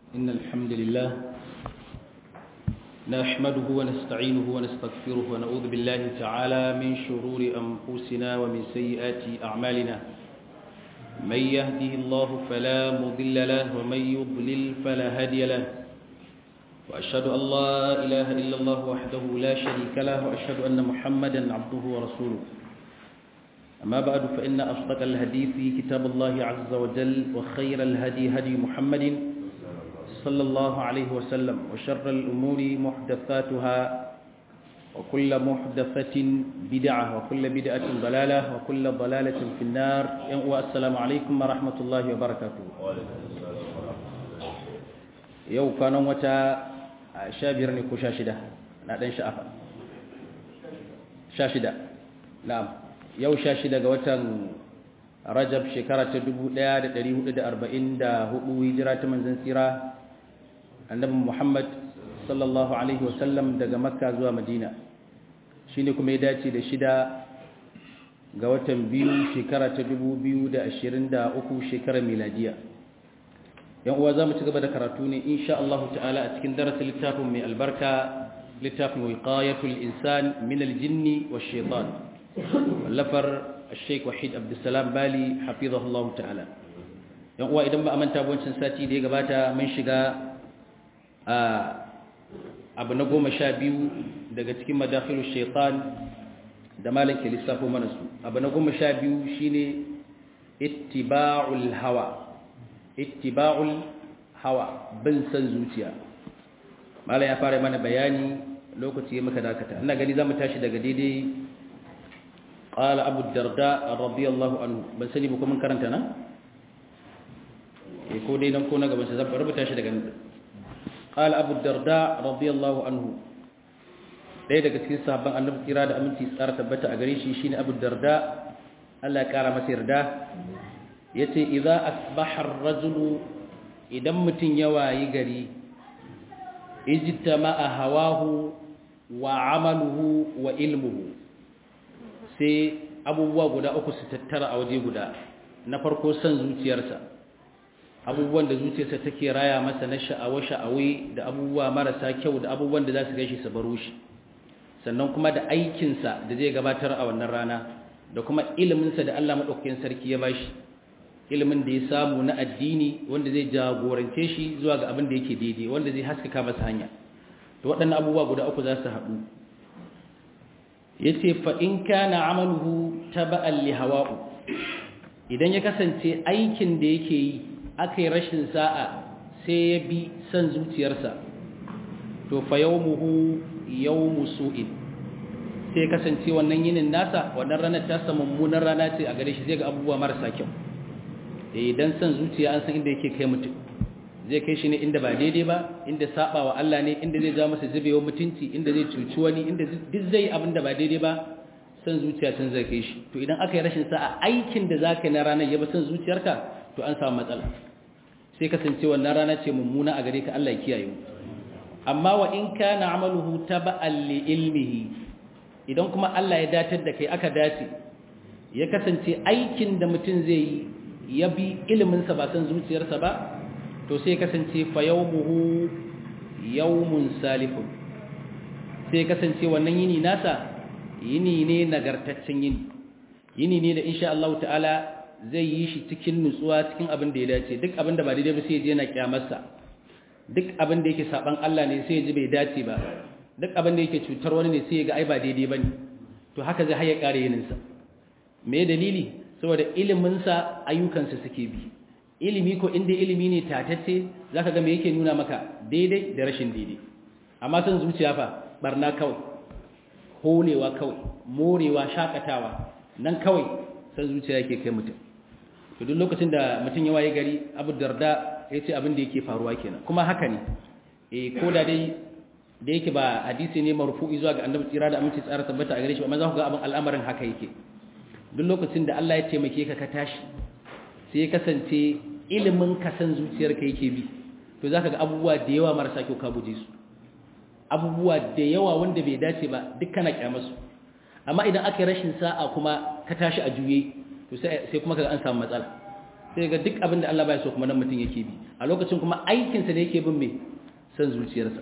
إن الحمد لله نحمده ونستعينه ونستغفره ونعوذ بالله تعالى من شرور أنفسنا ومن سيئات أعمالنا من يهده الله فلا مضل له ومن يضلل فلا هادي له وأشهد أن لا إله إلا الله وحده لا شريك له وأشهد أن محمدا عبده ورسوله أما بعد فإن أصدق الحديث كتاب الله عز وجل وخير الهدي هدي محمد صلى الله عليه وسلم وشر الأمور محدثاتها وكل محدثة بدعة وكل بدعة ضلالة وكل ضلالة في النار والسلام عليكم ورحمة الله وبركاته yau kwanan wata sha biyar ne ko sha shida na ɗan sha'afa sha shida na'am yau sha shida ga watan rajab shekara ta 1444 hijira ta manzan tsira annabi muhammad sallallahu alaihi wasallam daga makka zuwa madina shi ne kuma ya dace da shida ga watan biyu shekara ta 2023 shekarar miladiya yan uwa za mu ci gaba da karatu ne insha Allah ta'ala a cikin darasin littafin mai albarka littafin wiqayatul insan min aljinni wash shaitan wallafar Sheikh Wahid Abdulsalam Bali hafizahullah ta'ala yan uwa idan ba a manta wancan sati da ya gabata mun shiga a abu na goma sha biyu daga cikin madakhilu shaitan da malam ke lissafo mana su abu na goma sha biyu shine ittiba'ul hawa ittiba'ul hawa bin san zuciya mala ya fara mana bayani lokaci ya maka dakata ina gani zamu tashi daga daidai qala abu darda radiyallahu anhu ban sani ba kuma karanta na eh ko dai nan ko na gaban sa zan rubuta shi daga nan qala abu darda radiyallahu anhu dai daga cikin sahabban annabi kira da aminci tsara tabbata a gare shi shine abu darda Allah ya kara masa yarda yace idza asbaha ar-rajulu idan mutun ya wayi gari ijtama'a hawahu wa amaluhu wa ilmuhu sai abubuwa guda uku su tattara a waje guda na farko san zuciyarsa abubuwan da zuciyarsa take raya masa na sha'awa sha'awi da abubuwa marasa kyau da abubuwan da za su gaishe su baro shi sannan kuma da aikinsa da zai gabatar a wannan rana da kuma iliminsa da Allah maɗaukakin sarki ya bashi ilimin da ya samu na addini wanda zai jagorance shi zuwa ga abin da yake daidai wanda zai haskaka masa hanya to waɗannan abubuwa guda uku za su haɗu ya ce fa'in kana amaluhu ta ba'al li hawa'u idan ya kasance aikin da yake yi aka yi rashin sa'a sai ya bi son zuciyarsa to fa yau muhu yau musu'in sai kasance wannan yinin nasa wannan ranar ta mummunan rana ce a gare shi zai ga abubuwa marasa kyau idan san zuciya an san inda yake kai mutum zai kai shi ne inda ba daidai ba inda saba wa Allah ne inda zai ja masa zubewa mutunci inda zai cuci wani inda duk zai abin da ba daidai ba san zuciya tun zai kai shi to idan aka yi rashin sa'a aikin da za ka yi na ranar ya ba san zuciyarka to an samu matsala sai kasance wannan rana ce mummuna a gare ka Allah ya kiyaye mu amma wa in kana amaluhu taba'an li ilmihi idan kuma Allah ya datar da kai aka dace ya kasance aikin da mutum zai yi ya bi iliminsa ba san zuciyarsa ba to sai kasance fa yawmuhu yawmun salifun sai kasance wannan yini nasa yini ne nagartaccen yini yini ne da insha Allah ta'ala zai yi shi cikin nutsuwa cikin abin da ya dace duk abin da ba daidai ba sai ya je yana kyamarsa duk abin da yake saban Allah ne sai ya ji bai dace ba duk abin da yake cutar wani ne sai ya ga ai ba daidai bane to haka zai haye kare yininsa me dalili saboda iliminsa ayyukansa suke bi ilimi ko inda ilimi ne tatacce za ka ga me yake nuna maka daidai da rashin daidai amma san zuciya fa barna kawai holewa kawai morewa shakatawa nan kawai san zuciya yake kai mutum to duk lokacin da mutum ya waye gari abu darda ya ce abin da yake faruwa kenan kuma haka ne eh ko da dai da yake ba hadisi ne marfu'i zuwa ga annabi tsira da aminci tsara tabbata a gare shi amma za ku ga abin al'amarin haka yake duk lokacin da Allah ya taimake ka ka tashi sai ya kasance ilimin ka san zuciyarka yake bi to zaka ga abubuwa da yawa marasa kyau ka guje su abubuwa da yawa wanda bai dace ba duk kana kyamar su amma idan aka yi rashin sa'a kuma ka tashi a juye to sai kuma kaga an samu matsala sai ga duk abin da Allah baya so kuma nan mutum yake bi a lokacin kuma aikinsa ne yake bin mai san zuciyarsa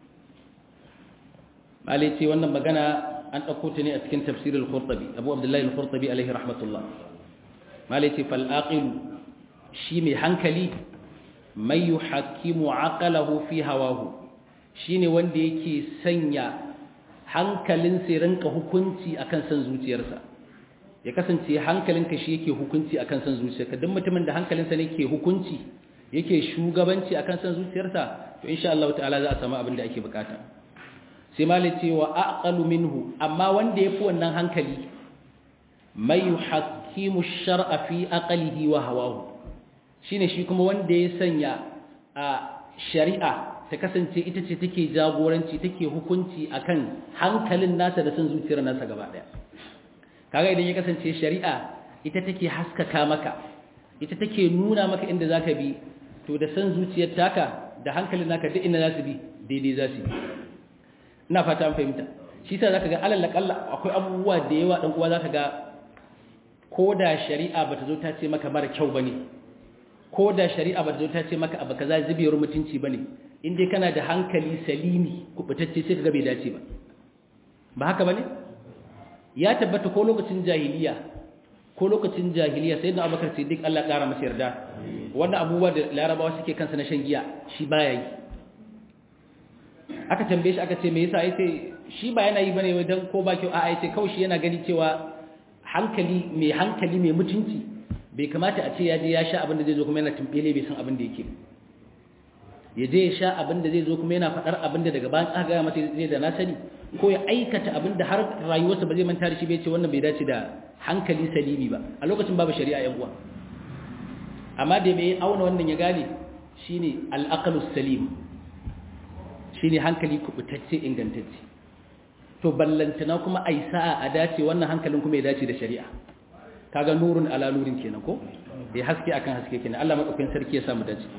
malai ce wannan magana an ɗauko ta ne a cikin tafsirin al-qurtubi abu abdullahi al-qurtubi alaihi rahmatullah malai ce fal aqilu shi mai hankali mai yuhakkimu aqalahu fi hawahu shine wanda yake sanya hankalin sai rinka hukunci akan san zuciyarsa ya kasance hankalinka shi yake hukunci akan san zuciyarka duk mutumin da hankalinsa ne ke hukunci yake shugabanci akan san zuciyarsa to insha Allah ta'ala za a samu abin da ake bukata sai malai ce wa aqalu minhu amma wanda yafi wannan hankali mai yuhakkimu shar'a fi aqlihi wa hawahu shine shi kuma wanda ya sanya a shari'a ta kasance ita ce take jagoranci take hukunci akan hankalin nasa da san zuciyar nasa gaba daya kaga idan ya kasance shari'a ita take haskaka maka ita take nuna maka inda zaka bi to da san zuciyar taka da hankalin naka duk inda zasu bi daidai zasu bi ina fata an fahimta shi yasa zaka ga alal kalla akwai abubuwa da yawa dan uwa zaka ga koda shari'a bata zo ta ce maka mara kyau bane koda shari'a bata zo ta ce maka abu kaza zubiyar mutunci bane in dai kana da hankali salimi kubutacce sai kaga bai dace ba ba haka bane ya tabbata ko lokacin jahiliya ko lokacin jahiliya sai da abubakar siddiq Allah ƙara masa yarda wanda abubuwa da larabawa suke kansa na shan giya shi baya yi aka tambaye shi aka ce me yasa yace shi ba yana yi bane dan ko ba kyau a'a yace kawai shi yana gani cewa hankali mai hankali mai mutunci bai kamata a ce ya je ya sha abin da zai zo kuma yana tumbele bai san abin da yake ya je ya sha abin da zai zo kuma yana faɗar abin da daga bayan aka gaya masa zai da na sani ko ya aikata abin da har rayuwarsa ba zai manta da shi bai ce wannan bai dace da hankali salimi ba a lokacin babu shari'a yan uwa amma da mai auna wannan ya gane shine al-aqlus salim shine hankali kubutacce ingantacce to ballantana kuma ai sa'a a dace wannan hankalin kuma ya dace da shari'a kaga nurun ala nurin kenan ko ya haske akan haske kenan Allah madaukakin sarki ya samu dace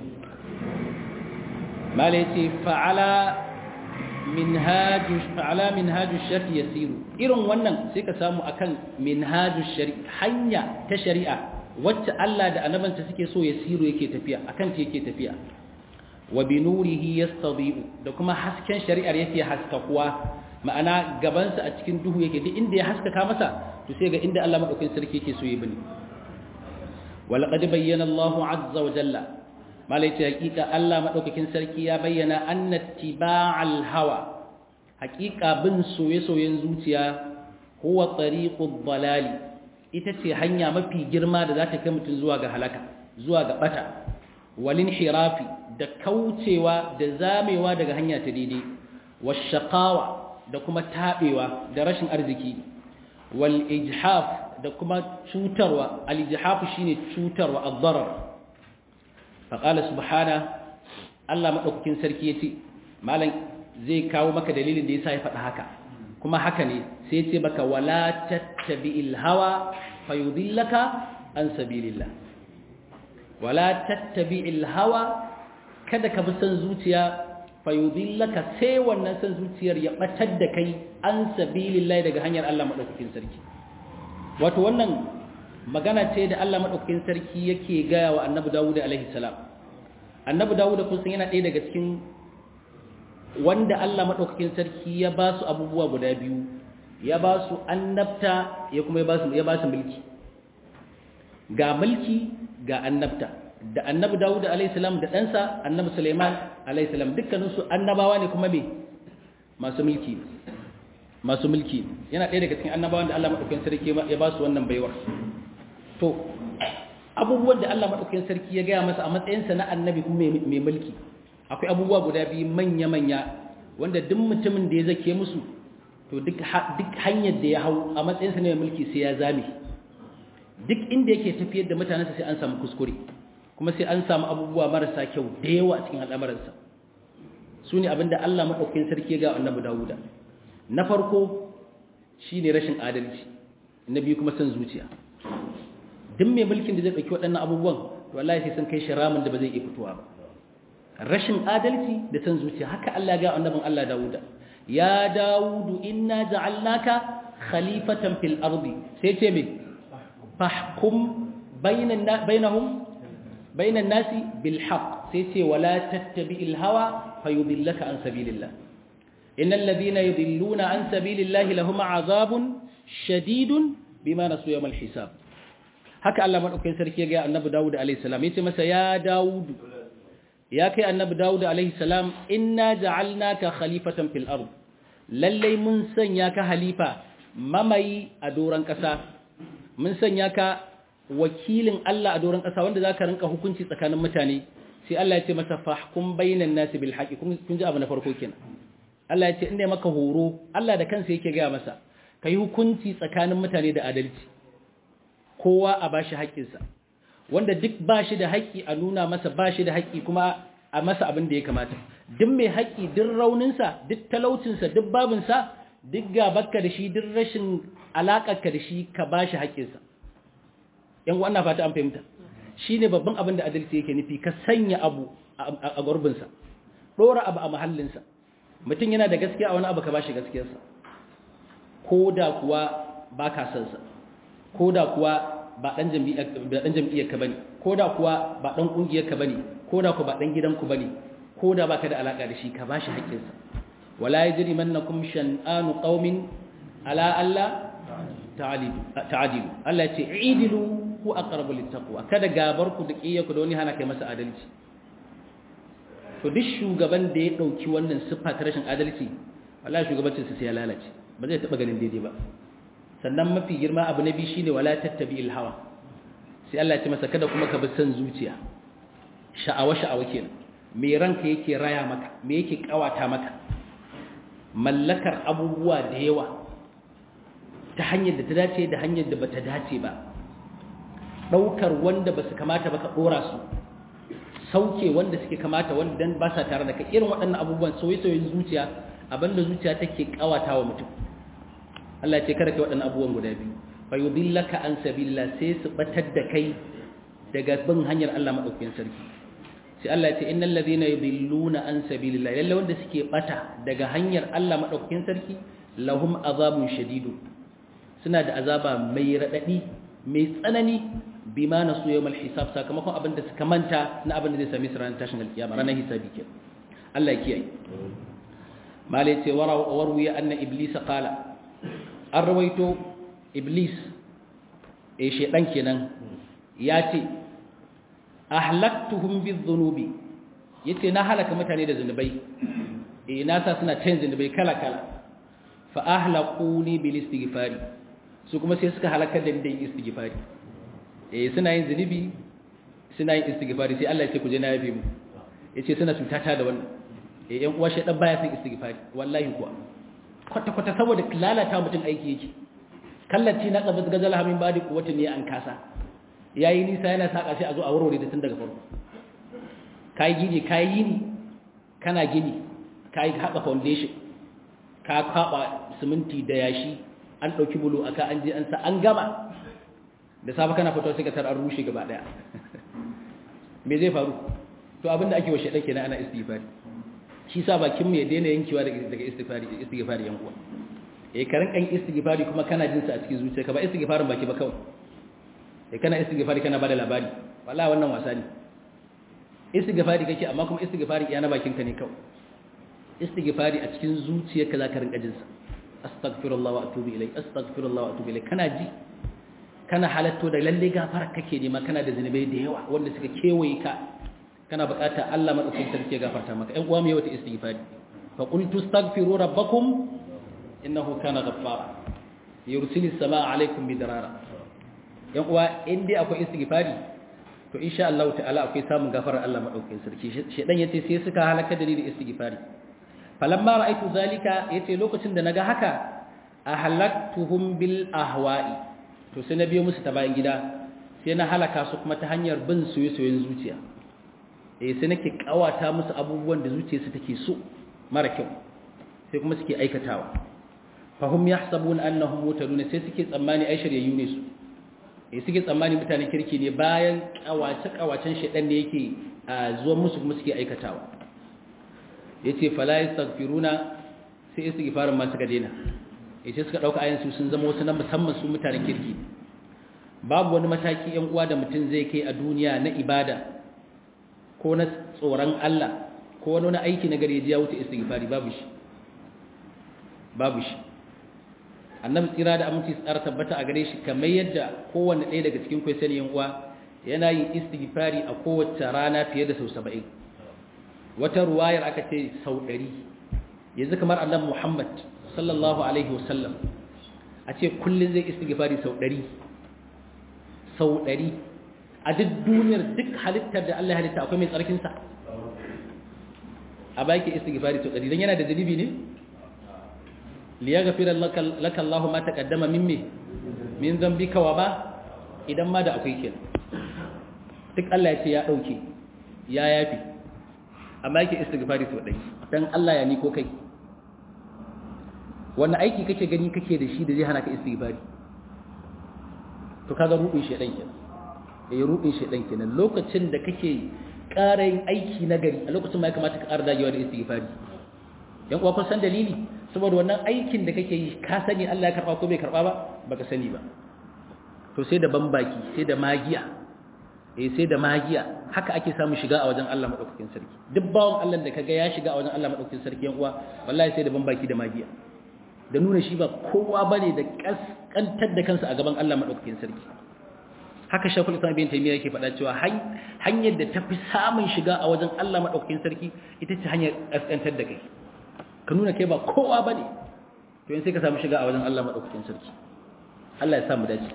mala yace fa'ala minhaju fa'ala minhaju shari yasiru irin wannan sai ka samu akan minhaju shari hanya ta shari'a wacce Allah da annabanta suke so yasiru yake tafiya akan ta yake tafiya wa bi nurihi yastadi'u da kuma hasken shari'ar yake haskakuwa ma'ana gabansa a cikin duhu yake duk inda ya haskaka masa to sai ga inda Allah madaukakin sarki yake so ya bani walaqad bayyana Allahu azza wa jalla malai ce hakika Allah madaukakin sarki ya bayyana anna tiba'al hawa hakika bin soye-soyen zuciya huwa tariqud dalali ita ce hanya mafi girma da za ta kai mutum zuwa ga halaka zuwa ga bata walin hirafi da kaucewa da zamewa daga hanya ta daidai washaqawa da kuma tabewa da rashin arziki wal ijhaf da kuma cutarwa al ijhaf shine cutarwa ad-darar faƙala subhana Allah maɗaukakin sarki ya ce malam zai kawo maka dalilin da ya sa ya faɗa haka kuma haka ne sai ce baka wala tattabi ilhawa fayudillaka an sabilillah wala tattabi ilhawa kada ka bi son zuciya fayudillaka sai wannan son zuciyar ya batar da kai an sabilillah daga hanyar Allah maɗaukakin sarki wato wannan magana ce da Allah madaukakin sarki yake gaya wa Annabi Dawud alaihi salam Annabi Dawud kun san yana ɗaya daga cikin wanda Allah madaukakin sarki ya ba su abubuwa guda biyu ya ba su annabta ya kuma ya ba su ya ba su mulki ga mulki ga annabta da Annabi Dawud alaihi salam da ɗansa Annabi Sulaiman alaihi salam dukkanin su annabawa ne kuma me masu mulki masu mulki yana ɗaya daga cikin annabawan da Allah madaukakin sarki ya ba su wannan baiwar to abubuwan da Allah maɗaukakin sarki ya gaya masa a matsayinsa na annabi kuma mai mulki akwai abubuwa guda biyu manya-manya wanda duk mutumin da ya zake musu to duk hanyar da ya hau a matsayinsa na mai mulki sai ya zame duk inda yake tafiyar da mutanensa sai an samu kuskure kuma sai an samu abubuwa marasa kyau da yawa a cikin al'amuransa su ne abinda Allah maɗaukakin sarki ya ga annabi Dawuda na farko shine rashin adalci na biyu kuma son zuciya duk mai mulkin da zai ɗauki waɗannan abubuwan wallahi sai sun kai shi ramin da ba zai iya fitowa ba rashin adalci da san zuciya haka Allah ga annabin Allah Dawuda ya Dawudu inna ja'alnaka khalifatan fil ardi sai ce me fahkum bainan bainahum bainan nasi bil haqq sai ce wala tattabi'il hawa fayudillaka an sabilillah innal ladhina yudilluna an sabilillahi lahum azabun shadidun bima nasu yawmal hisab haka Allah madaukakin sarki ya ga annabi Dawud alaihi salam yace masa ya Dawud ya kai annabi Dawud alaihi salam inna ja'alnaka khalifatan fil ard lalle mun sanya ka halifa mamayi a doran kasa mun sanya ka wakilin Allah a doran kasa wanda zaka rinka hukunci tsakanin mutane sai Allah ya ce masa fahkum bainan nasi bil haqi kun ji abu na farko kenan Allah ya ce inda maka horo Allah da kansa yake ga masa kai hukunci tsakanin mutane da adalci kowa a bashi haƙƙinsa wanda duk bashi da haƙƙi a nuna masa bashi da haƙƙi kuma a masa abin da ya kamata duk mai haƙƙi duk rauninsa duk talaucinsa duk babinsa duk gabarka da shi duk rashin alaƙarka da shi ka bashi haƙƙinsa yan wannan fata an fahimta shi ne babban abin da adalci yake nufi ka sanya abu a gurbinsa ɗora abu a mahallinsa mutum yana da gaskiya a wani abu ka bashi gaskiyarsa ko da kuwa ba ka san sa ko da kuwa ba ɗan jam'iyyar ka bane ko da kuwa ba ɗan ƙungiyar ka bane ko da kuwa ba ɗan gidanku bane ko da baka da alaƙa da shi ka bashi haƙƙinsa wala yajri mannakum shan'anu qaumin ala alla ta'adilu Allah ya ce idilu ku aqrabu littaqwa kada gabar ku da kiyyaku da wani hana kai masa adalci to duk shugaban da ya dauki wannan siffa ta rashin adalci wallahi shugabancin sa sai ya lalace ba zai taba ganin daidai ba sannan mafi girma abu na biyu shine wala tattabi'il hawa sai Allah ya ce masa kada kuma ka bi san zuciya sha'awa sha'awa kenan me ranka yake raya maka me yake kawata maka mallakar abubuwa da yawa ta hanyar da ta dace da hanyar da bata dace ba daukar wanda basu kamata ba ka dora su sauke wanda suke kamata wanda dan ba sa tare da kai irin waɗannan abubuwan soyayyen zuciya abinda zuciya take kawata wa mutum Allah ce kada kai waɗannan abubuwan guda biyu fa yudillaka an sabilillah sai su batar da kai daga bin hanyar Allah madaukakin sarki sai Allah ya ce innal ladhina yudilluna an sabilillah lalle wanda suke bata daga hanyar Allah madaukakin sarki lahum azabun shadidun suna da azaba mai radadi mai tsanani bima nasu yawmal hisab sakamakon abin da suka manta na abin da zai sami su ranar tashin alkiyama ranar hisabi ke Allah ya kiyaye malai ce warwiya anna iblis qala an rawaito iblis eh shedan kenan ya ce ahlaktuhum bizzunubi yace na halaka mutane da zunubai eh na sa suna cin zunubai kala kala fa ahlaquni bil istighfari su kuma sai suka halakar da ni istighfari eh suna yin zunubi suna yin istighfari sai Allah ya ce ku je na yafe mu yace suna cutata da wannan eh yan uwa shedan baya son istighfari wallahi kuwa kwata kwata saboda lalata mutum aiki yake kallaci na qabaz gazal hamin badi kuwata ne an kasa yayi nisa yana saka sai a zo a warware da tun daga farko kai gini kai yini kana gini kai haka foundation ka kwaba siminti da yashi an dauki bulu aka an je an sa an gama da safe kana fito sai ka tar an rushe gaba daya me zai faru to abinda ake wa shedan kenan ana istighfari shi sa bakin mu ya daina yankewa daga daga istighfari istighfari yan uwa eh karin kan istighfari kuma kana jin sa a cikin zuciyarka ba istighfarin baki ba kawai eh kana istighfari kana bada labari wallahi wannan wasa ne istighfari kake amma kuma istighfari iya na bakin ka ne kawai istighfari a cikin zuciyarka zaka rinka jin sa astaghfirullah wa atubu ilai astaghfirullah wa atubu ilai kana ji kana halatto da lalle gafara kake nema kana da zinubai da yawa wanda suka kewaye ka kana bukata Allah madaukakin sarki ya gafarta maka ɗan uwa mu yawa ta istighfari fa qultu astaghfiru rabbakum innahu kana ghaffara yursilis samaa alaikum bidarara yan uwa in dai akwai istighfari to insha Allah ta'ala akwai samun gafarar Allah madaukakin sarki shedan yace sai suka halaka da ni da istighfari falamma ra'aytu zalika yace lokacin da naga haka ahlaktuhum bil ahwa'i to sai na biyo musu ta bayan gida sai na halaka su kuma ta hanyar bin soyayyen zuciya eh sai nake kawata musu abubuwan da zuciyarsu take so mara kyau sai kuma suke aikatawa fahum yahsabun annahum mutadun sai suke tsammani ai shiryayyu ne su eh suke tsammani mutane kirki ne bayan kawace kawacen shedan ne yake zuwa musu kuma suke aikatawa yace fala yastaghfiruna sai istighfarin ma suka daina yace suka dauka ayin su sun zama wasu na musamman su mutanen kirki babu wani mataki yan uwa da mutum zai kai a duniya na ibada ko na tsoron Allah ko wani wani aiki na gari ya wuce istighfari babu shi babu shi annabi tsira da aminci tsara tabbata a gare shi kamar yadda kowanne ɗaya daga cikin kwai sani yan uwa yana yin istighfari a kowace rana fiye da sau saba'in wata ruwayar aka ce sau ɗari yanzu kamar annabi muhammad sallallahu alaihi wasallam a ce kullum zai istighfari sau ɗari sau ɗari a duk duniyar duk halittar da Allah halitta akwai mai tsarkinsa a baki istighfari sau ɗari don yana da zunubi ne liyaghfira laka Allah ma taqaddama min me min dhanbika wa ba idan ma da akwai kenan duk Allah ya ce ya dauke ya yafi amma yake istighfari sau ɗari dan Allah ya ni ko kai wannan aiki kake gani kake da shi da zai hana ka istighfari to kaga rubin shedan kenan eh rubin shedan kenan lokacin da kake ƙara yin aiki na gari a lokacin ma ya kamata ka ƙara dagewa da istighfari yan uwa kun san dalili saboda wannan aikin da kake yi ka sani Allah ya karba ko bai karba ba baka sani ba to sai da bambaki sai da magiya eh sai da magiya haka ake samu shiga a wajen Allah madaukakin sarki duk bawon Allah da kaga ya shiga a wajen Allah madaukakin sarki yan uwa wallahi sai da bambaki da magiya da nuna shi ba kowa bane da kaskantar da kansa a gaban Allah madaukakin sarki haka shakul islam bin taymiya yake faɗa cewa hanyar da tafi samun shiga a wajen Allah madaukakin sarki ita ce hanyar kaskantar da kai ka nuna kai ba kowa bane to yin sai ka samu shiga a wajen Allah madaukakin sarki Allah ya samu dace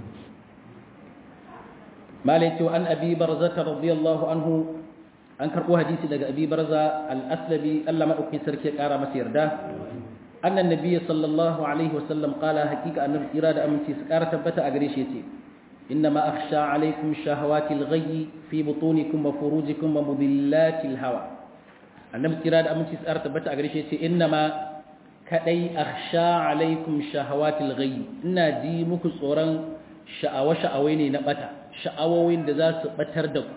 malai cewa an abi barza radiyallahu anhu an karbo hadisi daga abi barza al-aslami Allah madaukakin sarki ya kara masa yarda annan nabiy sallallahu alaihi wasallam qala hakika annabi kira da aminci su kara tabbata a gare shi yace إنما أخشى عليكم شهوات الغي في بطونكم وفروجكم ومضلات الهوى annabi kira da aminci tsara tabbata a gare shi ce innama kadai akhsha alaikum shahawatil ghayy ina ji muku tsoron sha'awa sha'awai ne na bata sha'awowin da za su batar da ku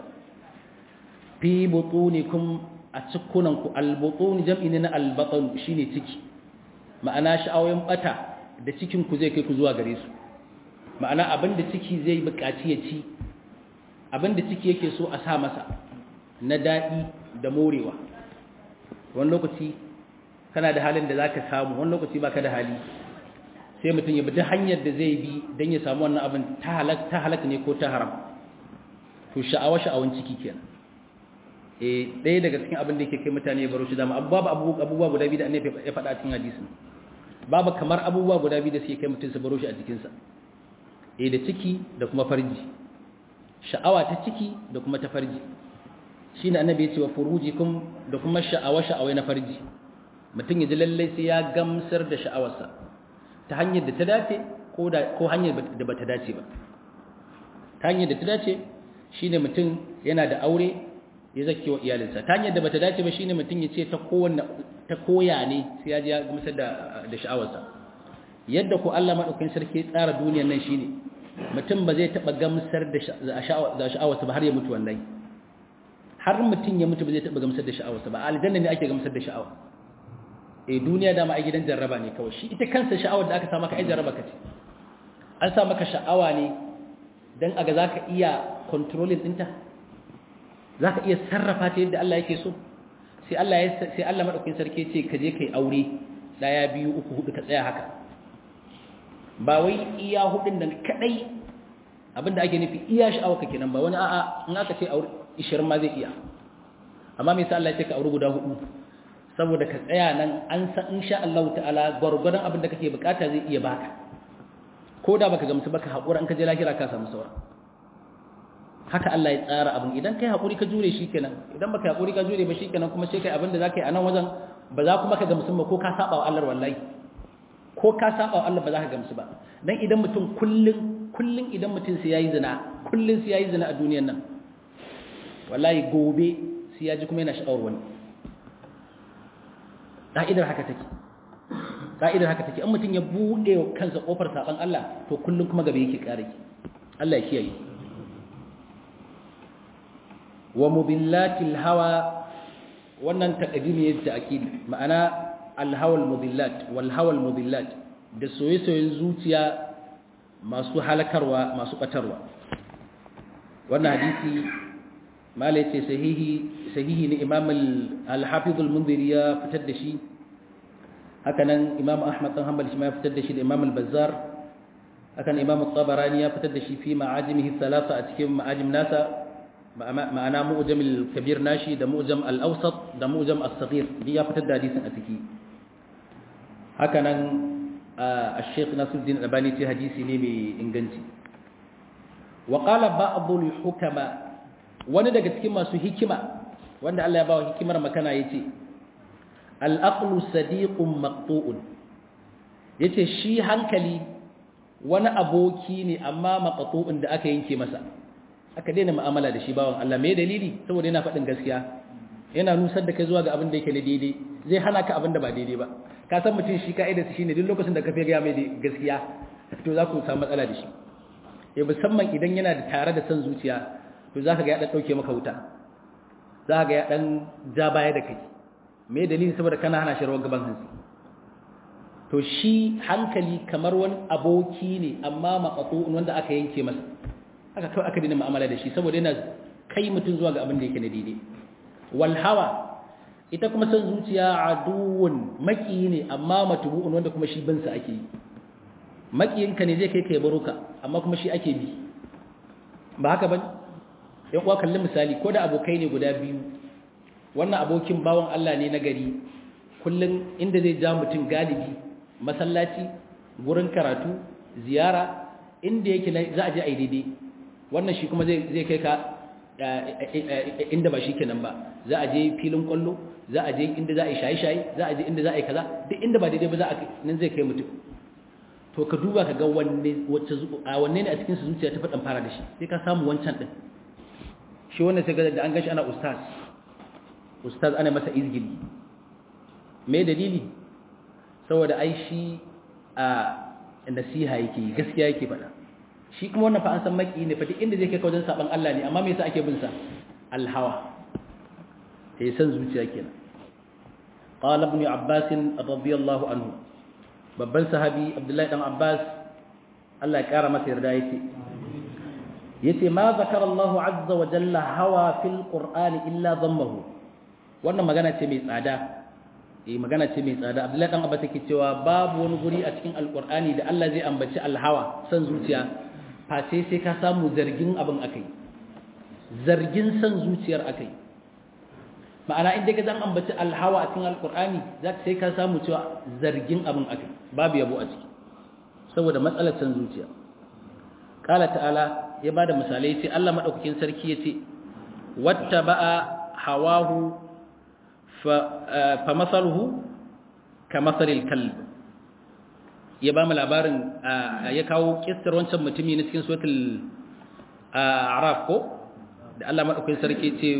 fi butunikum a cikunan ku albutun jam'i ne na albatan shine ciki ma'ana sha'awoyin bata da cikin ku zai kai ku zuwa gare su ma'ana abinda ciki zai buƙaci ya ci abinda ciki yake so a sa masa na daɗi da morewa wani lokaci kana da halin da za ka samu wani lokaci ba ka da hali sai mutum ya bi ta hanyar da zai bi don ya samu wannan abin ta halak ne ko ta haram to sha'awa sha'awan ciki kenan eh ɗaya daga cikin abin da yake kai mutane ya baro shi dama babu abubuwa guda biyu da annabi ya faɗa a cikin hadisin babu kamar abubuwa guda biyu da suke kai mutum su baro shi a jikinsa eh da ciki da kuma farji sha'awa ta ciki da kuma ta farji shine annabi ya ce wa furujikum da kuma sha'awa sha'awai na farji mutum ya ji lallai sai ya gamsar da sha'awarsa ta hanyar da ta dace ko da ko hanyar da bata dace ba ta hanyar da ta dace shine mutum yana da aure ya zake wa iyalinsa ta hanyar da bata dace ba shine mutum ya ce ta kowanne ta koya ne sai ya ji ya gamsar da da sha'awarsa yadda ko Allah madaukakin sarki ya tsara duniyar nan shine mutum ba zai taba gamsar da sha'awarsa ba har ya mutu wallahi har mutum ya mutu ba zai taba gamsar da sha'awarsa ba aljanna ne ake gamsar da sha'awa eh duniya dama a gidan jarraba ne kawai shi ita kansa sha'awar da aka sa maka ai jarraba kace an sa maka sha'awa ne dan aga zaka iya controlling dinta zaka iya sarrafa ta yadda Allah yake so sai Allah ya sai Allah madaukakin sarki ce ka je kai aure daya biyu uku hudu ka tsaya haka ba wai iya hudun nan kadai abinda ake nufi iya sha'awa kake nan ba wani a'a in aka ce aure 20 ma zai iya amma me yasa Allah ya ce ka aure guda hudu saboda ka tsaya nan an san insha Allah ta'ala gwargwadon abin da kake bukata zai iya baka ko da baka gamsu baka haƙura in ka je lahira ka samu saura haka Allah ya tsara abin idan kai haƙuri ka jure shikenan idan baka haƙuri ka jure ba shikenan kuma sai kai abin da zaka yi a nan wajen ba za kuma ka gamsu ba ko ka saba wa Allah wallahi ko ka saba wa Allah ba za ka gamsu ba dan idan mutum kullun kullun idan mutum sai yayi zina kullun sai yayi zina a duniyar nan wallahi gobe sai ya ji kuma yana sha'awar wani ƙa'idar haka take ƙa'idar haka take an mutum ya buɗe wa kansa ƙofar saɓan Allah to kullum kuma gaba yake ƙara ki Allah ya kiyaye wa mubillatil hawa wannan taqdimi yadda akid ma'ana alhawal mubillat wal hawal mubillat da soye-soyen zuciya masu halakarwa masu batarwa wannan hadisi malai ce sahihi sahihi ne imam al-hafiz al-munziri ya fitar da shi haka nan imam ahmad dan hanbali shi ma ya fitar da shi da imam al-bazzar haka nan imam at-tabarani ya fitar da shi fi ma'ajimihi thalatha a cikin ma'ajim nasa ma'ana mu'jam al-kabir nashi da mu'jam al-awsat da mu'jam as-saghir duk ya fitar da hadisin a ciki haka nan al-sheikh Nasiruddin Albani ce hadisi ne mai inganci wa qala ba'd al-hukama wani daga cikin masu hikima wanda Allah ya bawa hikimar makana yace al-aqlu sadiqun maqtu'un yace shi hankali wani aboki ne amma maqtu'un da aka yanke masa aka daina mu'amala da shi bawan Allah me dalili saboda yana faɗin gaskiya yana nusar da kai zuwa ga abin da yake na daidai zai hana ka abin da ba daidai ba ka san mutum shi ka'idar shi ne duk lokacin da ka fi gaya mai gaskiya to za ku samu matsala da shi ya musamman idan yana da tare da son zuciya to za ka ga ya ɗan ɗauke maka wuta za ka ga ya ɗan ja baya da kai me dalili saboda kana hana shi rawar gaban hansi to shi hankali kamar wani aboki ne amma maƙaƙo'un wanda aka yanke masa aka kawai aka dina mu'amala da shi saboda yana kai mutum zuwa ga abin da yake na daidai wal hawa ita kuma san zuciya aduwun maki ne amma matubu'un wanda kuma shi binsa ake yi makiyinka ne zai kai ka baro ka amma kuma shi ake bi ba haka bane yan uwa kalli misali ko da abokai ne guda biyu wannan abokin bawon Allah ne na gari kullun inda zai ja mutum galibi masallaci gurin karatu ziyara inda yake za a je a yi daidai wannan shi kuma zai kai ka inda ba shi kenan ba za a je filin kwallo za a je inda za a yi shaye-shaye za a je inda za a yi kaza duk inda ba daidai ba za a nan zai kai mutum to ka duba ka ga wanne wacce a wanne ne a cikin su zuciya ta fadan fara da shi sai ka samu wancan din shi wannan sai ga da an gashi ana ustaz ustaz ana masa izgili me dalili saboda ai shi a nasiha yake gaskiya yake faɗa shi kuma wannan fa an san maki ne fa duk inda zai kai wajen saban Allah ne amma me yasa ake bin sa alhawa sai san zuciya kenan qala ibn abbas radiyallahu anhu babban sahabi abdullahi dan abbas Allah ya kara masa yarda yake yace ma zakara Allah azza wa jalla hawa fil qur'ani illa dhammahu wannan magana ce mai tsada eh magana ce mai tsada abdullahi dan abbas yake cewa babu wani guri a cikin alqur'ani da Allah zai ambaci alhawa san zuciya face sai ka samu zargin abin akai zargin san zuciyar akai ma'ana inda ka zan ambaci alhawa a cikin alkur'ani za sai ka samu cewa zargin abin akai babu yabo a ciki saboda matsalar san zuciya kala ta'ala ya bada misalai sai Allah madaukakin sarki yace wattaba'a hawahu fa fa masaluhu kamathalil kalb ya ba mu labarin ya kawo kissar wancan mutumi na cikin suratul a'raf ko da Allah madaukakin sarki ce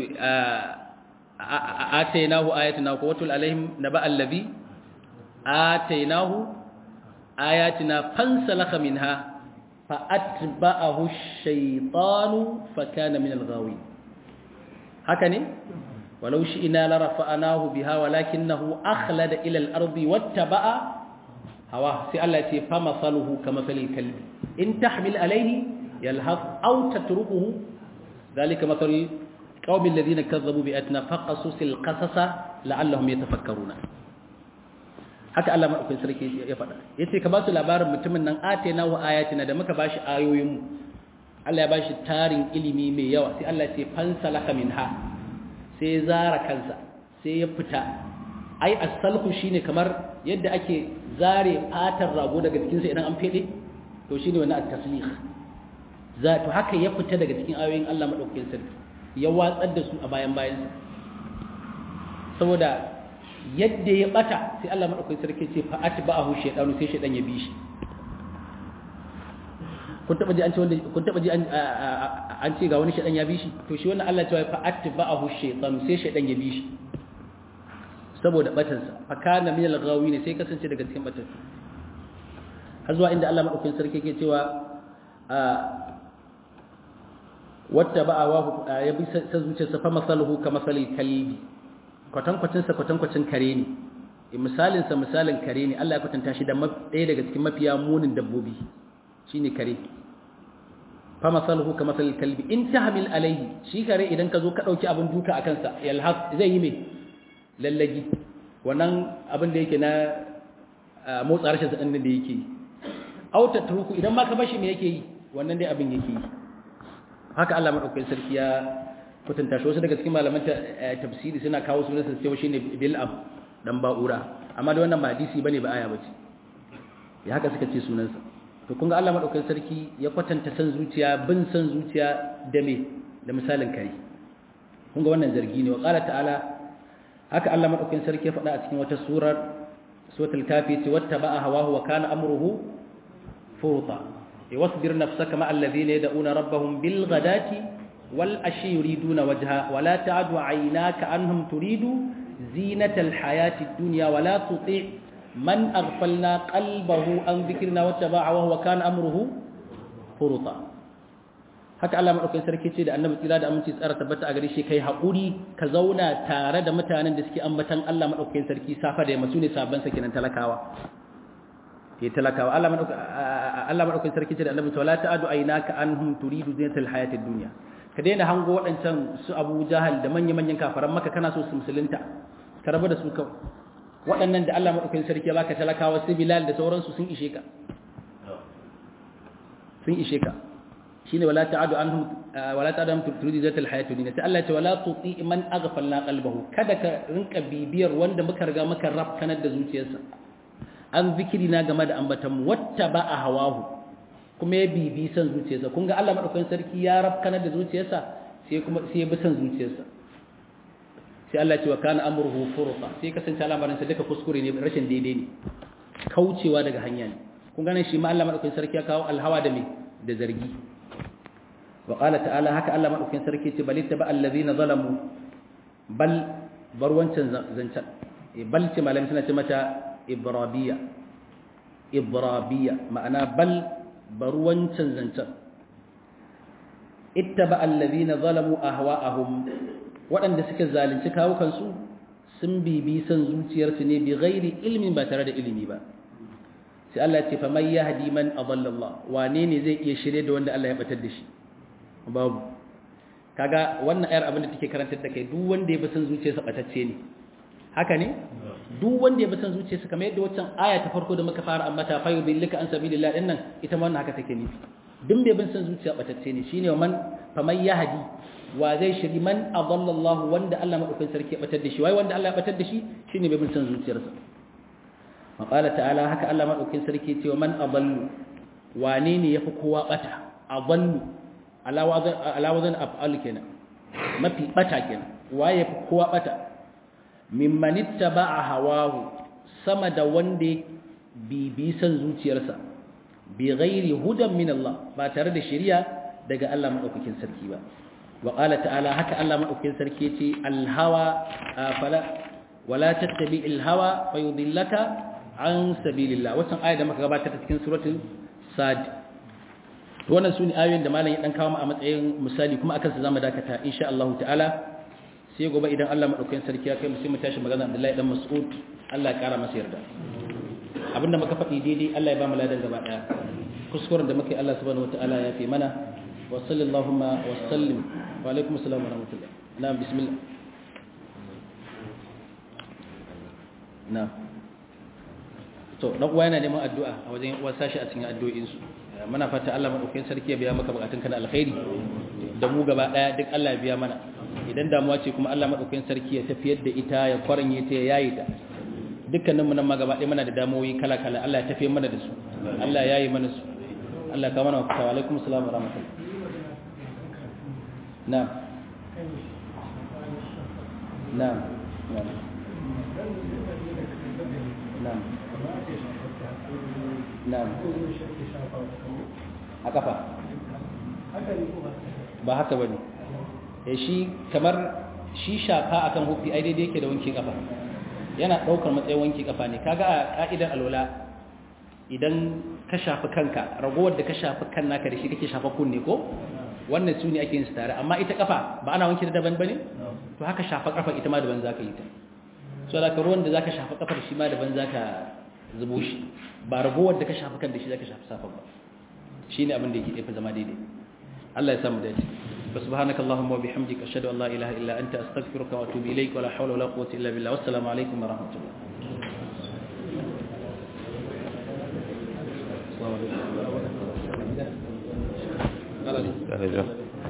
atainahu ayatina ko watul alaihim naba allazi atainahu ayatina fansalakha minha fa atba'ahu ash-shaytanu fa kana min al-ghawin haka ne walau shi'na la rafa'nahu biha walakinahu akhlada ila al-ardi wattaba'a hawa sai Allah ya ce fa masaluhu kamasalil kalbi in tahmil alayhi yalhaq aw tatrukuhu dhalika mathalu qaumil ladina kazzabu bi atna faqasusil qasasa la'allahum yatafakkaruna haka Allah madaukakin sarki ya faɗa yace ka ba su labarin mutumin nan atena wa ayatina da muka bashi ayoyin mu Allah ya bashi tarin ilimi mai yawa sai Allah ya ce fansalaka minha sai zara kansa sai ya fita ai as-salhu shine kamar yadda ake zare fatar rago daga jikinsa idan an fede to shine wannan at-taslih za to haka ya fita daga cikin ayoyin Allah madaukakin sarki ya watsar da su a bayan bayansa saboda yadda ya bata sai Allah madaukakin sarki ce fa atba'ahu shaytanu sai shaytan ya bi shi kun taba ji an ce wanda kun taba ji an an ce ga wani shaytan ya bi shi to shi wannan Allah ya ce fa atba'ahu shaytanu sai shaytan ya bi shi saboda batansa fa kana min al-ghawin sai kasance daga cikin batan har zuwa inda Allah madaukakin sarki yake cewa wata ba a ya bi sa zuciyarsa fa masaluhu ka masalil kalbi kwatankwacin sa kwatankwacin kare ne misalin sa misalin kare ne Allah ya kwatanta shi da ɗaya daga cikin mafiya munin dabbobi shine kare fa masaluhu ka masal kalbi in tahmil alayhi shi kare idan ka zo ka dauki abin duka akan sa yalhaq zai yi me lallagi wannan abin da yake na motsa rashin sa din da yake aw tatruku idan ma ka bashi me yake yi wannan dai abin yake yi haka Allah madaukakin sarki ya kutunta shi wasu daga cikin malaman tafsiri suna kawo sunan sa cewa shine bil'am dan ba'ura amma da wannan ba hadisi bane ba aya bace ya haka suka ce sunan sa to kun ga Allah madaukakin sarki ya kwatanta san zuciya bin san zuciya da me da misalin kare kun ga wannan zargi ne wa qala ta'ala haka Allah madaukakin sarki ya faɗa a cikin wata surar suratul kafi ce wattaba'a hawahu wa kana amruhu furta wasbir nafsaka ma alladhina yad'una rabbahum bil ghadati wal ashi yuriduna wajha wa la ta'du 'aynaka anhum turidu zinatal hayati dunya wa la tuti' man aghfalna qalbahu an dhikrina wattaba'a wa huwa kana amruhu furta haka Allah madaukakin sarki ce da annabi tsira da aminci tsara tabbata a gare shi kai haƙuri ka zauna tare da mutanen da suke ambatan Allah madaukakin sarki safa da yamma sune sabban sa kenan talakawa ke talakawa Allah madaukakin Allah madaukakin sarki ce da annabi wala ta'adu aynaka anhum turidu zinatal hayatid dunya ka daina hango waɗancan su Abu Jahal da manya-manyan kafaran maka kana so su musulunta ka rabu da su kawai waɗannan da Allah madaukakin sarki ya baka talakawa su Bilal da sauransu sun ishe ka sun ishe ka shine wala ta'adu anhum wala ta'adu anhum turidu zinatal hayatid dunya sai Allah ya ce wala tuti man aghfalna qalbahu kada ka rinka bibiyar wanda muka riga muka rafkanar da zuciyarsa an zikiri na game da ambatan wata ba a hawahu kuma ya bibi san zuciyarsa kun ga Allah madaukakin sarki ya rafkana da zuciyarsa sai kuma sai ya bi san zuciyarsa sai Allah ya ce wa kana amruhu furqa sai kasance al'amarin sa duka kuskure ne rashin daidai ne kaucewa daga hanya ne kun ga nan shi ma Allah madaukakin sarki ya kawo alhawa da me da zargi wa qala ta'ala haka Allah madaukakin sarki ce bal ittaba allazina zalamu bal bar wancan zancan bal ce malamin suna ce mata ibrabiya ibrabiya ma'ana bal baruwancin zancen ittaba allazina zalamu ahwa'ahum waɗanda suka zalunci kawukansu sun bibi san zuciyarsu ne bi ghairi ilmin ba tare da ilimi ba sai Allah ya ce faman yahdi man adalla Allah wane ne zai iya shirye da wanda Allah ya batar da shi babu kaga wannan ayar abin da take karantar da kai duk wanda ya bi san zuciyarsa batacce ne haka ne duk wanda ya bi san zuciyarsa kamar yadda waccan aya ta farko da muka fara ambata fa yudillaka an sabilillah dinnan ita ma wannan haka take nufi duk bai bin san zuciya batacce ne shine man faman yahdi wa zai shiri man adalla Allah wanda Allah madaukakin sarki ya batar da shi wai wanda Allah ya batar da shi shine bai bin san zuciyarsa wa qala ta'ala haka Allah madaukakin sarki ya ce man adallu wane ne yafi kowa bata adallu ala wazan ala wazan af'al kenan mafi bata kenan waye yafi kowa bata mimman ittaba'a hawahu sama da wanda bibi san zuciyarsa bi ghairi hudan min Allah ba tare da shari'a daga Allah madaukakin sarki ba wa qala ta'ala haka Allah madaukakin sarki yace al-hawa fala wala tattabi al-hawa fayudillaka an sabilillah wannan aya da muka gabatar cikin suratul sad wannan sune ayoyin da malam ya dan kawo mu a matsayin misali kuma akan su zamu dakata insha Allah ta'ala sai gobe idan Allah madaukakin sarki ya kai mu sai mu tashi magana Abdullahi dan Mas'ud Allah ya kara masa yarda abinda muka faɗi daidai Allah ya ba mu ladan gaba daya kuskuren da muka yi Allah subhanahu wataala ya fi mana wa sallallahu wa sallim wa alaikum assalam wa rahmatullah na'am bismillah na'am to dan uwa yana neman addu'a a wajen uwa sashi a cikin addu'o'in su muna fata Allah madaukakin sarki ya biya maka bukatun kana alkhairi da mu gaba daya duk Allah ya biya mana idan damuwa ce kuma Allah madaukakin sarki ya tafiyar da ita ya kwaranye ta ya yayi ta dukkanin mu nan ma gaba ɗaya muna da damuwoyi kala kala Allah ya tafiyar mana da su Allah ya yi mana su Allah ka mana wa alaikum assalam wa rahmatullah na'am na'am na'am na'am na'am a kafa ba haka bane eh shi kamar shi shafa akan hufi ai daidai yake da wanke kafa yana daukar matsayin wanke kafa ne kaga a ka'idar alwala idan ka shafi kanka ragowar da ka shafi kan naka da shi kake shafa kunne ko wannan su ne ake yin su tare amma ita kafa ba ana wanke da daban bane to haka shafa kafa ita ma daban zaka yi ta so da ka ruwan da zaka shafa kafar shi ma daban zaka zubo shi ba ragowar da ka shafi kan da shi zaka shafi safan ba shine abin da yake dafa zama daidai Allah ya samu dace سبحانك اللهم وبحمدك أشهد أن لا إله إلا أنت أستغفرك وأتوب إليك ولا حول ولا قوة إلا بالله والسلام عليكم ورحمة الله السلام عليكم